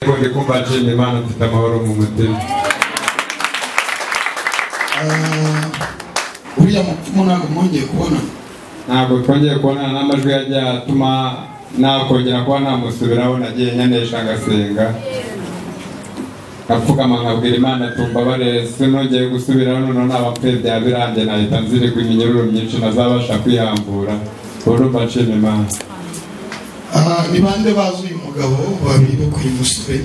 yagombye kumva nshimye imana mfite amahoro mu mutima uriya mupfumu ntabwo mwongeye kubonana ntabwo twongeye kubonana n'amajwi yajya atuma nakongera kuba namusubiraho nagiye nkenesha agasenga apfukama nkabwira imana tumbabarire sinongeye gusubiraho noneho n'abapfuye byaba birangiye nahita nzirigwa iminyururu myinshi ntazabasha kwihambura ubu numva nshima imana Ah, ni bande bazi uyu mugabo babibuka uyu musore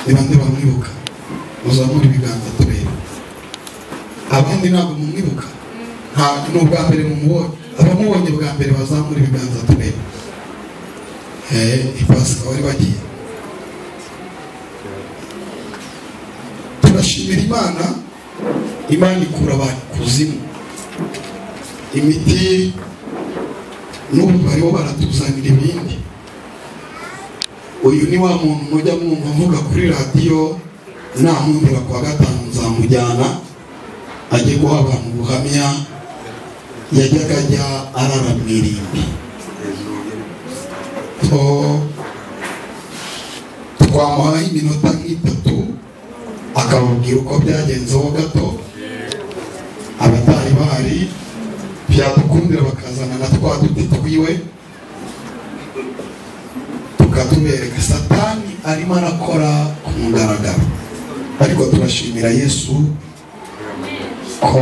ni bande bamwibuka muzamura ibiganza turebe abandi ntabwo mumwibuka nta ni ubwa mbere mumubonye abamubonye bwa mbere bazamura ibiganza turebe Eh, ipasi bari bagiye turashimira imana imana ikura abantu kuzimu imiti n'ubu bariho baratuzanira ibindi uyu ni wa muntu mujya mwumva mvuga kuri radiyo namwumvira kuwa gatanu nzamujyana ajye guha abantu ubuhamya yajyaga ajya arara mu irimbi To- twamuhaye iminota nk'itatu akababwira uko byagenze ho gato abatari bahari byadukundira bakazana na twa duti twiwe tukatubereka satani arimo arakora ku mugaragaro ariko turashimira yesu ko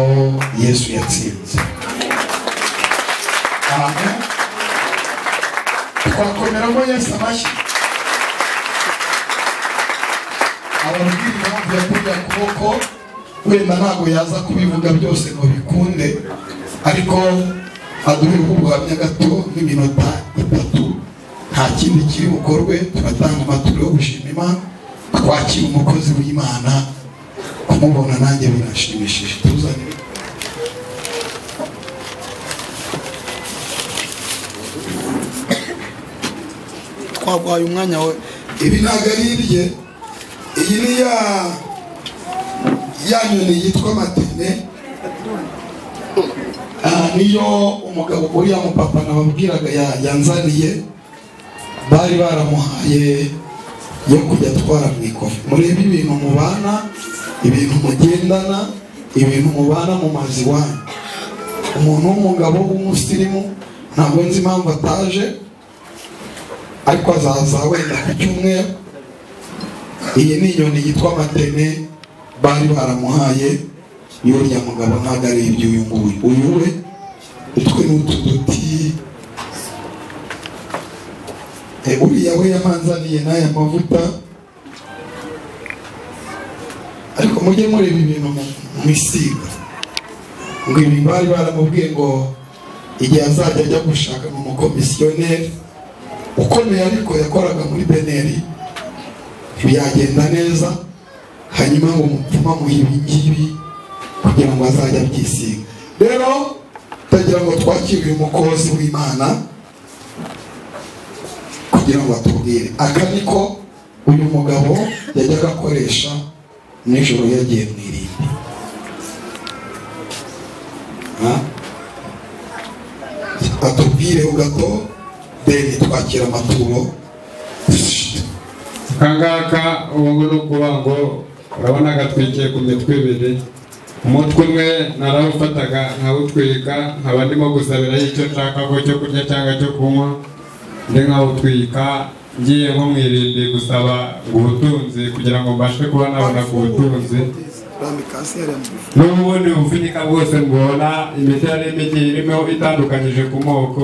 yesu yatsinze amen twakomeramo yesu amashyi ababwira impamvu yakuriye akaboko wenda ntabwo yaza kubivuga byose ngo bikunde ariko aduheho ubuhamya gato nk'iminota itatu nta kindi kiri bukorwe turatanga amaturo yo gushima imana twakira umukozi w'imana kumubona nanjye biranshimishije tuzanire twaguhaye umwanya we ibi ntabwo ari irye iyi ni ya ya nyoni yitwa matene Ah, niyo umugabo uriya mupapa nababwiraga ya- yanzaniye bari baramuhaye yo kujya atwara mu ikofi murebe ibintu mubana ibintu mugendana ibintu mubana mu mazi wanyu umuntu w'umugabo w'umusirimu ntabwo nzi impamvu ataje ariko azaza wenda ku cyumweru iyi ni inyoni yitwa matene bari baramuhaye y'uriya mugabo ntabwo ari iby'uyu nguyu uyu we utwe n'utu duti Eh, uriya we yamanzaniye n'aya mavuta ariko mujye mureba ibintu mu- mwisiga ngo ibi bari baramubwiye ngo igihe azajya ajya gushaka mu mukomisiyoneri ukomeye ariko yakoraga muri beneri ntibyagenda neza hanyuma ngo mupfuma muhe ibi ngibi kugira ngo azajye abyisiga rero tutagira ngo twakire uyu mukozi w'imana kugira ngo atubwire aka niko uyu mugabo yajyaga akoresha nijoro yagiye mu irimbi Ha? atubwire gato deni twakira amaturo akangaka ubu ngubu ni ukuvuga ngo urabona gatwikiye ku mitwe ibiri umutwe umwe narawufataga nkawutwika nkaba ndimo gusabiraho icyo nshaka ko cyo kurya cyangwa cyo kunywa ndi nkawutwika ngiye nko mu irimbi gusaba ubutunzi kugira ngo mbashe kuba nabona ku butunzi n'ubundi bupfunyika bwose mbona imiti yari irimo igiye irimo itandukanyije ku moko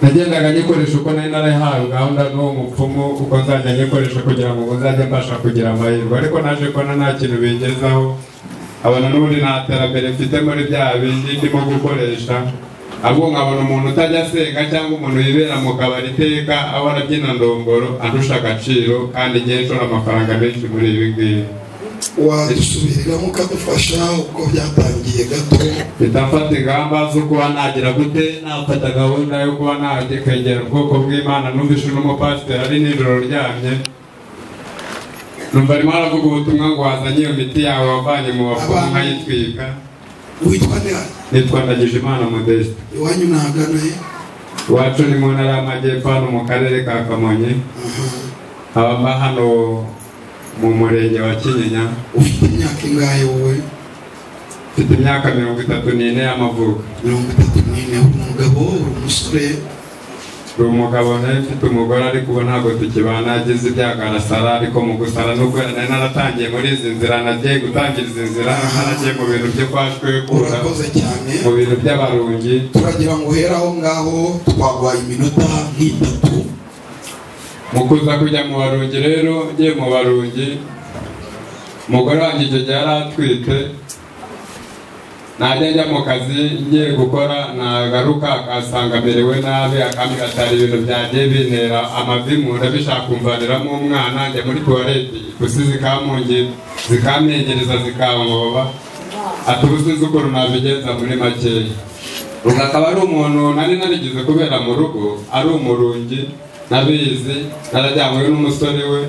nagendaga nyikoresha uko nari narahawe gahunda n'uwo mupfumu uko nzajya nyikoresha kugira ngo uzajye mbasha kugira amahirwe ariko naje kubona nta kintu bingezaho abona n'ubundi nta terambere mfite muri bya bindi ndimo gukoresha ahubwo nkabona umuntu utajya asenga cyangwa umuntu yibera mu kabari iteka ahora abyina ndongoro andusha agaciro kandi igihe nshora amafaranga menshi muri ibi ngibi wadusubiriramo ukadufasha uko byatangiye gato bitafata ingamba zo kuba nagira gute nafata gahunda yo kuba nakwegera ubwoko bw'imana numvishe n'umupasiteri ari nijoro ryamye numva arimo aravuga ubutumwa ngo wazanye iyo miti yawe wavanye mu bapfumu nkayitwika witwa nera nitwa ndagije imana modeste iwanyu naganaye iwacu ni mu ntara y'amajyepfo hano mu karere ka kamonyi abava hano mu murenge wa kinyinya ufite imyaka ingahe wowe mfite imyaka mirongo itatu n'ine y'amavuko mirongo itatu n'ine uri umugabo uri umusore uri umugabo nari mfite umugore ariko ubu ntabwo tukibana agize ibyago arasara ariko mu gusara nubwo nari naratangiye muri izi nzira nagiye gutangira izi nzira naragiye mu bintu byo kwa shwekura urakoze cyane mu bintu by'abarungi turagira ngo uhere aho ngaho twaguhaye iminota nk'itatu mu kuza kujya mu barungi rero ngiye mu barungi umugore wanjye icyo gihe yari atwite najya njya mu kazi ngiye gukora nagaruka akasanga merewe nabi akamikatara ibintu byanjye bintera amavimu ndabishaka kumvaniramo umwana njya muri tuwarete ipusi zikamungira zikamengereza zikamuba ati ubu sinzi ukuntu nabigenza muri makeya ubu akaba ari umuntu nari narigize kubera mu rugo ari umurungi nabizi narajyanywe n'umusore we